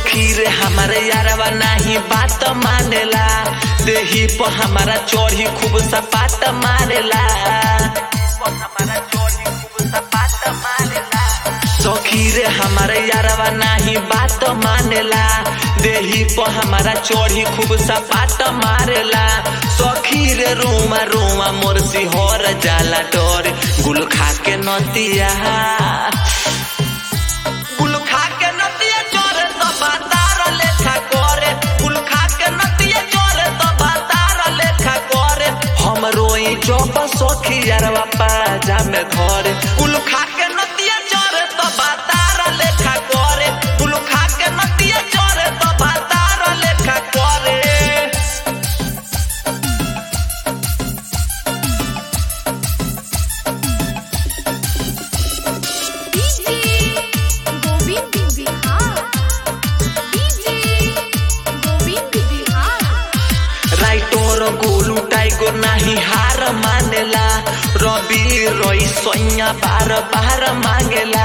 सखी रे हमारे यारवा नाही बात मानेला देही पर हमारा चोरी खूब सपाट मारेला सखी रे हमारे यारवा नाही बात मानेला देही पर हमारा चोरी खूब सपाट मारेला सखी रे रोमा रोमा मोर सिहर जाला डर गुल खा के नतिया गुल खा के नतिया चोरे तो बातार लेखा करे गुल खा के नतिया चोरे तो बातार लेखा करे हम रोई चौप सखी यारवा पाजा में धरे गुल खा के नतिया चोरे तो बातार लेखा करे गुल खा के नतिया चोरे तो बातार लेखा करे डीजे गोविंद बिहार डीजे गोविंद बिहार राइटोर गोलू टाइगो नाही हार मानेला रवि रोई सोया बार बार मांगेला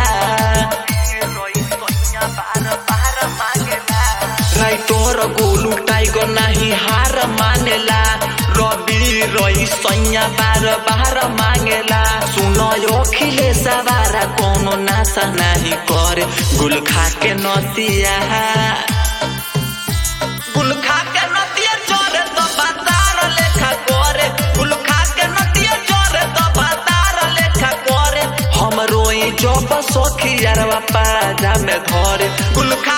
राइटोर गोलू टाइगो नाही हार मानेला रवि रोई सोया बार बार मांगेला सुनो यो खिले सवारा कोनो नासा नाही करे गुल खा के नतिया गुल खा के नतिया चोरे तो बातार लेखा करे गुल खा के नतिया चोरे तो बातार लेखा करे हम रोई जब सखी यारवा पाजा में धरे गुल खा